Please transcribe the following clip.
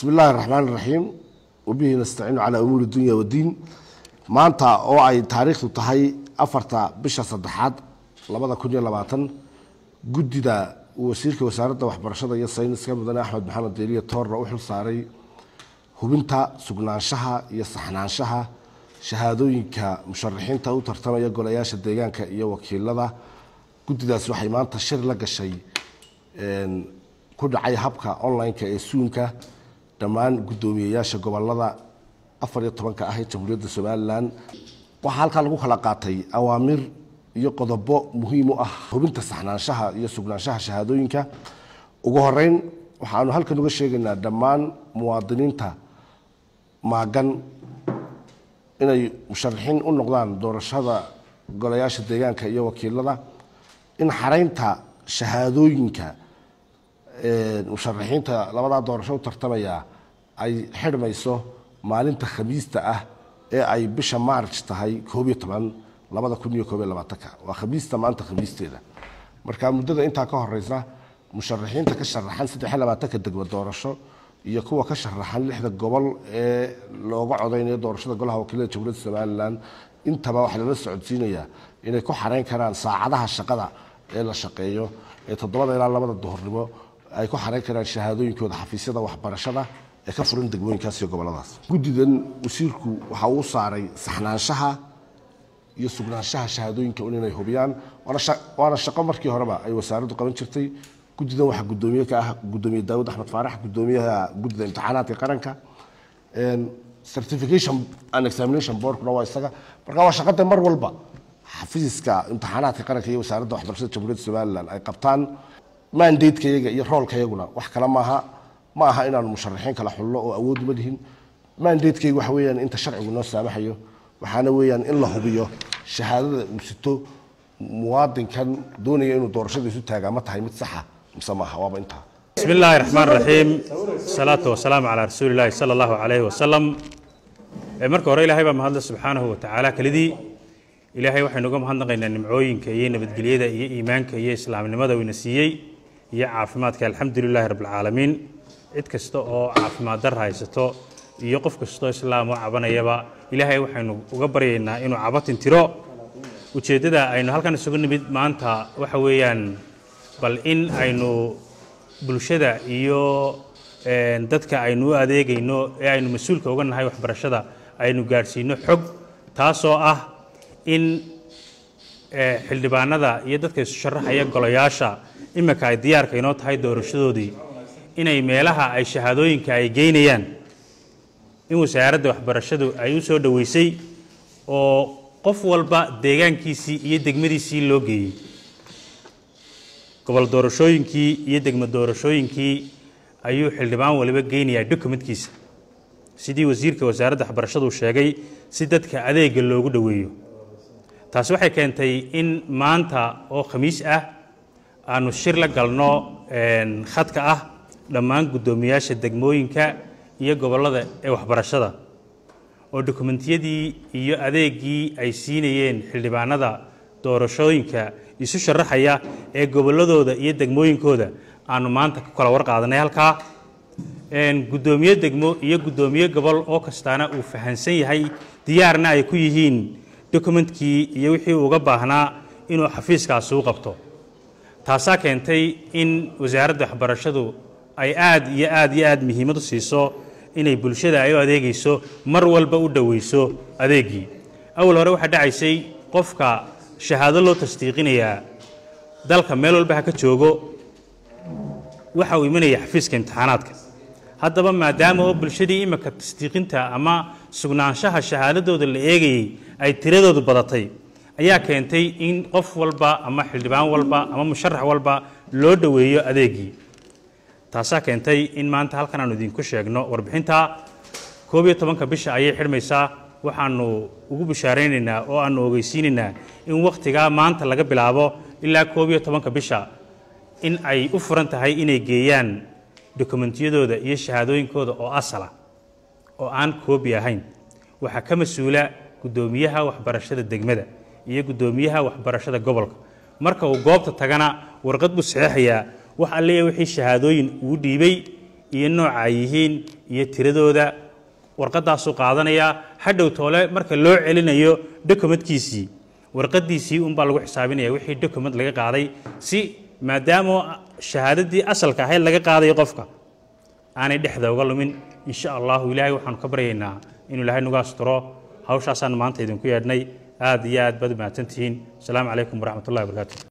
bismi illaahi raxmaan iraxiim wabihi nastaciinu calaa umuuri dunya waddiin maanta oo ay taariikhdu tahay afarta bisha saddexaad labada kun iyo labaatan guddida wasiirka wasaaradda waxbarashada iyo sayniska mudane axmed maxamed deeliya toorna u xil saaray hubinta sugnaanshaha iyo saxnaanshaha shahaadooyinka musharaxiinta u tartamaya golayaasha deegaanka iyo wakiilada guddidaas waxay maanta shir la gashay ku dhacay habka online-ka ee suunka dhammaan guddoomiyeyaasha gobolada afar iyo tobanka ah ee jamhuuriyadda somalilan waxaa halkaa lagu kala qaatay awaamir iyo qodobo muhiim u ah hubinta saxnaanshaha iyo sugnaanshaha shahaadooyinka ugu horeyn waxaanu halkan uga sheegaynaa dhammaan muwaadiniinta maagan inay musharaxiin u noqdaan doorashada golayaasha deegaanka iyo wakiilada in xaraynta shahaadooyinka musharaxiinta labadaa doorasho u tartamaya ay xidhmayso maalinta khamiista ah ee ay bisha maarj tahay koob iyo toban labada kun iyo koob iyo labaatanka waa khamiista maanta khamiisteeda marka muddada intaa ka horeysa musharaxiinta ka sharaxan saddex iyo labaatanka degmo doorasho iyo kuwa ka sharaxan lixda gobol ee looga codeynayo doorashada golaha wakiilada jamhuuriyadda somalilan intaba waxaa lala socodsiinayaa inay ku xareyn karaan saacadaha shaqada ee la shaqeeyo ee toddobada ilaa labada duhurnimo ay ku xareyn karaan shahaadooyinkooda xafiisyada waxbarashada ee ka furan degmooyinkaas iyo goboladaas guddidan wasiirku waxa uu saaray saxnaanshaha iyo sugnaanshaha shahaadooyinka un inay hubiyaan waana shaqo markii horeba ay wasaaraddu qaban jirtay guddidan waxaa guddoomiye ka ah guddoomiye daawud axmed faarax guddoomiyaha guddida imtixaanaadka qaranka certification and examination boardkuna waa isaga marka waa shaqada mar walba xafiiska imtixaanaadka qaranka iyo wasaaradda waxbarashada jamhuuriyadda somalilan ay qabtaan mandateyaga iyo roolkayaguna wax kale maaha ma aha inaanu musharaxiin kala xullo oo awood uma lihin mandatekeyga waxa weeyaan inta sharcigu noo saamaxayo waxaana weeyaan in la hubiyo shahaadada uu sito muwaadinkan doonaya inuu doorashada isu taagaa ma tahay mid saxa mise maaha waaba intaa بسم الله الرحمن الرحيم الصلاة والسلام على رسول الله صلى الله عليه وسلم marka hore ilaahay baa mahadle subxaanahu wa tacaala kelidii ilaahay waxaynu uga mahadnaqaynaa nimcooyinka iyo nabadgelyada iyo iimaanka iyo islaamnimada uu ina siiyey iyo caafimaadka alxamdulilaahi rabbilcaalamiin cid kasta oo caafimaad dar haysato iyo qof kastoo islaam oo cabanayaba ilaahay waxaynu uga baryaynaa inuu cabatin tiro ujeeddada aynu halkan isugu nimid maanta waxa weeyaan bal in aynu bulshada iyo dadka aynu u adeegayno ee aynu mas-uulka uga nahay waxbarashada aynu gaadhsiino xog taasoo ah in xildhibaanada iyo dadka isu sharaxaya golayaasha iminka ay diyaarka inoo tahay doorashadoodii inay meelaha ay shahaadooyinka ay geynayaan in wasaaradda waxbarashadu ay u soo dhoweysay oo qof walba deegaankiisii iyo degmadiisii loo geeyey gobol doorashooyinkii iyo degmo doorashooyinkii ayuu xildhibaan waliba geynayaa dokumentkiisa sidii wasiirka wasaaradda waxbarashadu sheegay si dadka adeega loogu dhoweeyo taasi waxay keentay in maanta oo khamiis ah aanu shir la galno khadka ah dhammaan guddoomiyaasha degmooyinka iyo gobollada ee waxbarashada oo dokumentiyadii iyo adeegii ay siinayeen xildhibaanada doorashooyinka isu sharaxaya ee gobolladooda iyo degmooyinkooda aanu maanta ku kala warqaadanay halkaa guddoomiye degmo iyo guddoomiye gobol oo kastaana uu fahansan yahay diyaarna ay ku yihiin dokumentkii iyo wixii uga baahnaa inuu xafiiskaasi u qabto taasaa keentay in wasaaradda waxbarashadu ay aad iyo aad iyo aad muhiimad u siiso inay bulshada ay u adeegayso mar walba u dhoweyso adeegii awal hore waxaa dhacaysay qofka shahaado loo tasdiiqinayaa dalka meel walba ha ka joogo waxa uu imanaya xafiiska imtixaanaadka haddaba maadaama oo bulshadii iminka tasdiiqinta ama sugnaanshaha shahaadadooda la eegayey ay tiradoodu badatay ayaa keentay in qof walba ama xildhibaan walba ama musharax walba loo dhoweeyo adeegii taasaa keentay in maanta halkan aanu idinku sheegno warbixinta koob iyo tobanka bisha ayay xidhmaysaa waxaanu ugu bishaaraynaynaa oo aanu ogeysiinaynaa in wakhtigaa maanta laga bilaabo ilaa koob iyo tobanka bisha in ay u furan tahay inay geeyaan dokumentiyadooda iyo shahaadooyinkooda oo asala oo aan koobi ahayn waxaa ka mas-uula guddoomiyaha waxbarashada degmada iyo guddoomiyaha waxbarashada gobolka marka uu goobta tagana warqad buu saxeexayaa wax alliya wixii shahaadooyin uu dhiibay iyo nooca ay yihiin iyo tiradooda warqadaasuu qaadanayaa hadhow toole marka loo celinayo dokumentkiisii warqadiisii unbaa lagu xisaabinaya wixii dokument laga qaaday si maadaama shahaadadii asalka ahayd laga qaadayo qofka aanay dhexda uga lumin insha allahu ilaahay waxaanu ka baryaynaa inuu ilaahay nagu asturo hawshaasaan maanta idinku yeedhnay aad iyo aad baad mahadsantihiin asalaamu calaykum waraxmat ullahi wabarakaatu